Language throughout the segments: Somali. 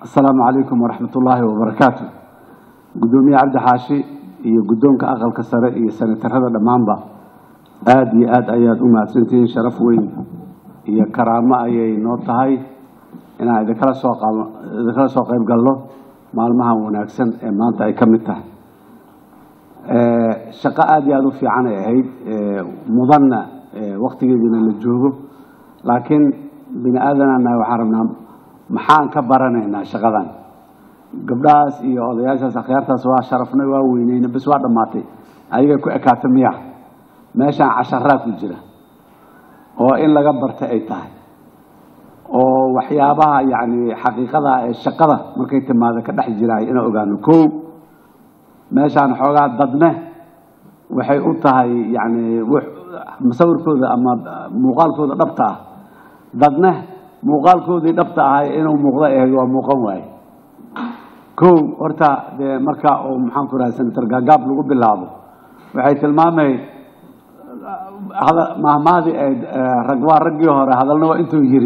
asalaamu calaykum waraxmat ullaahi wabarakaatu guddoomiye cabdi xaashi iyo guddoonka aqalka sare iyo senatarada dhammaanba aada iyo aad ayaad u mahadsantihiin sharaf weyn iyo karaamo ayay noo tahay inaan idinkala soo qa- idinkala soo qayb galno maalmahan wanaagsan ee maanta ay ka mid tahay shaqo aada iyo aada u fiican ay ahayd mudanna waktigeediina la joogo laakiin bini aadanana waxaan rabnaa maxaan ka baranaynaa shaqadan gabdhahaas iyo odayaashaas akhyaartaas waa sharafnay waa weyneyna bes waa dhammaatay ayagay ku ekaata miya meeshaan casharaa ku jira oo in laga barta ay tahay oo waxyaabaha yacni xaqiiqada ee shaqada markay timaado ka dhex jiraay inaan ogaano kow meeshaan xoogaa dadne waxay u tahay yacni musawirkooda ama muuqaalkooda dhabta ah dadne muuqaalkoodii dhabta ahay inuu muuqdo ahayd waa muuqan waaye kow horta dee marka uu maxaan ku rahay senator gaagaab lagu bilaabo waxay tilmaamay mahmaadii ayd rag waa raggii hore hadalna waa intuu yiri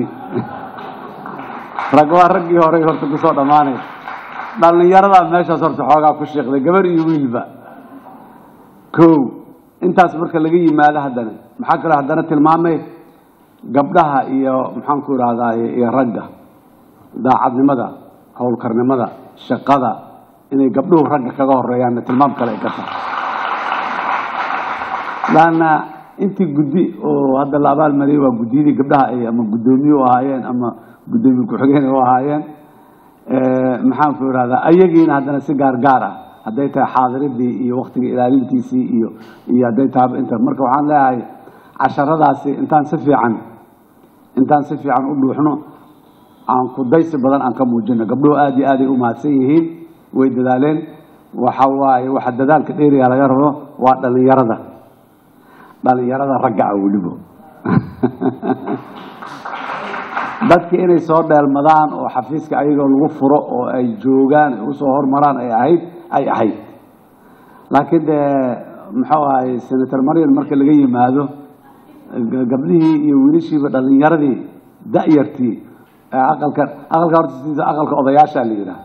rag waa raggii hore horta kusoo dhammaanay dhallinyaradaa meeshaas horta xoogaa ku sheekday gabar iyo wiilba kow intaas marka laga yimaado haddana maxaa kaloo haddana tilmaamay gabdhaha iyo maxaan ku ihahdaay iyo ragga daacadnimada howlkarnimada shaqada inay gabdhuhu ragga kaga horeeyaanna tilmaam kale ay ka tahay laanna intii guddi oo hadda la abaalmariyay waa guddiyadii gabdhaha ay ama guddoomiye u ahaayeen ama guddoomiye ku-xigeen u ahaayeen maxaan ku ihahdaa ayagiina haddana si gaar gaar ah hadday tahay xaadiridii iyo waktiga ilaalintiisii iyo iyo hadday tahay inta marka waxaan leeyahay casharadaasi intaan si fiican intaan si fiican u dhuuxno aan kudaysi badan aan ka muujino gabdhuhu aada iyo aaday u mahadsan yihiin way dadaaleen waxa waaye waxa dadaalka dheeriga laga rabo waa dhalinyarada dhalinyarada ragga ah welibo dadki inay soo dheelmadaan oo xafiiska ayagoo lagu furo oo ay joogaan ay usoo hormaraan ay ahayd ay ahayd laakiin dee muxuu ahay senator maryan marka laga yimaado gabdhihii iyo wiilashiiba dhalinyaradii da'yartii aqalka aqalka horta sidiisa aqalka odayaasha la yidhaha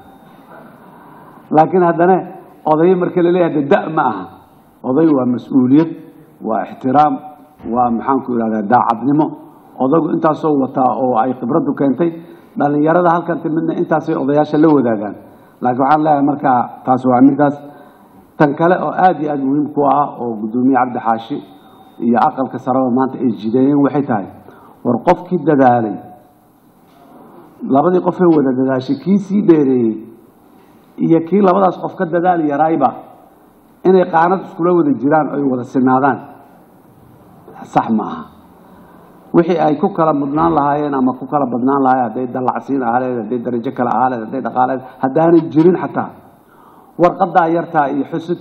laakiin haddana odayo marka la leeyahay de da' ma aha oday waa mas-uuliyad waa ixtiraam waa maxaan ku ihahdaa daacadnimo odagu intaasoo wataa oo ay khibraddu keentay dhalinyarada halkan timidna intaasay odayaasha la wadaagaan laakiin waxaan leeyahay markaa taas waa middaas tan kale oo aada iyo aada muhiim ku ah oo guddoomiye cabdi xaashi iyo aqalka saraba maanta ay jideeyeen waxay tahay war qofkii dadaalay labadii qofee wada dadaashay kii sii dheereeyey iyo kii labadaas qof ka dadaal yaraayba inay qaanad iskula wada jiraan oy wada sinaadaan sax ma aha wixii ay ku kala mudnaan lahaayeen ama ku kala badnaan lahaayeen hadday dallacsiin ahaaleed hadday darajo kale ahaaleed hadday dhaqaaleed haddaanay jirin xataa warqadaa yartaa iyo xusud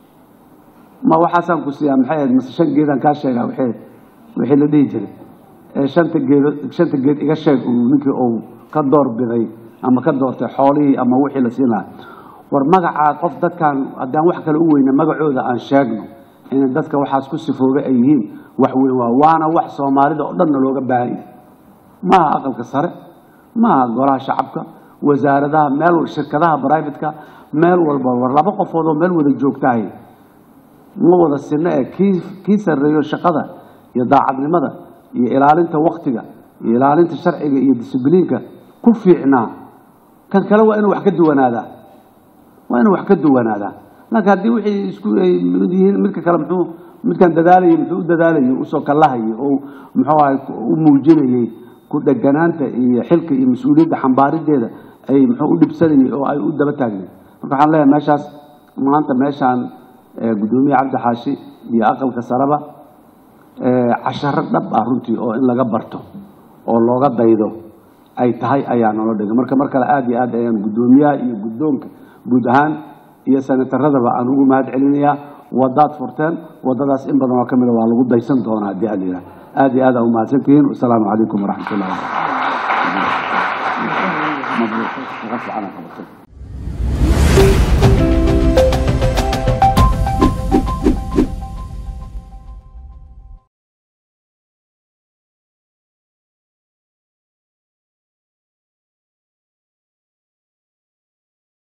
ma waxaasaan ku siiyaa maxay ahayd mase shan geedaan kaa sheegaa wixii wixii la dhihi jiray ee shanta geedo shanta geed iga sheeg uu ninkii uu ka door biday ama ka doortay xoolihii ama wixii la siin lahaa war magacaa qof dadkan haddaan wax kale u weyna magacooda aan sheegno in dadka waxaas ku sifooga ay yihiin wax weyn waa waana wax soomaalida oo dhanna looga baahan yahay maaha aqalka sare maaha golaha shacabka wasaaradaha meel shirkadaha brivatka meel walba war laba qofood oo meel wada joogtahay ma wada sinno ee kii kii sarreeyo shaqada iyo daacadnimada iyo ilaalinta waktiga iyo ilaalinta sharciga iyo disibliinka ku fiicnaa kan kale waa inuu wax ka duwanaadaa waa inuu wax ka duwanaadaa laakiin haddii wixii isku ay mid yihiin midka kale muxuu midkan dadaalayay muxuu u dadaalayay usoo kallahayay oo muxuu ahay u muujinayay ku dheganaanta iyo xilka iyo mas-uuliyadda xambaarideeda ay muxuu u dhibsanayay oo ay u daba taagnay marka waxaan leeyahay meeshaas maanta meeshaan guddoomiye cabdi xaashi iyo aqalka saraba casharo dhab ah runtii oo in laga barto oo looga daydo ay tahay ayaa nolo dhigay marka mar kale aada iyo aad ayaan guddoomiyaha iyo guddoonka guud ahaan iyo senataradaba aan ugu mahad celinayaa wadaad furteen wadadaas in badan oo ka mida waa lagu daysan doonaa haddii aad yidhaha aada iyo aad aa umahadsantihiin wasalaamu calaykum waraxmat ullahi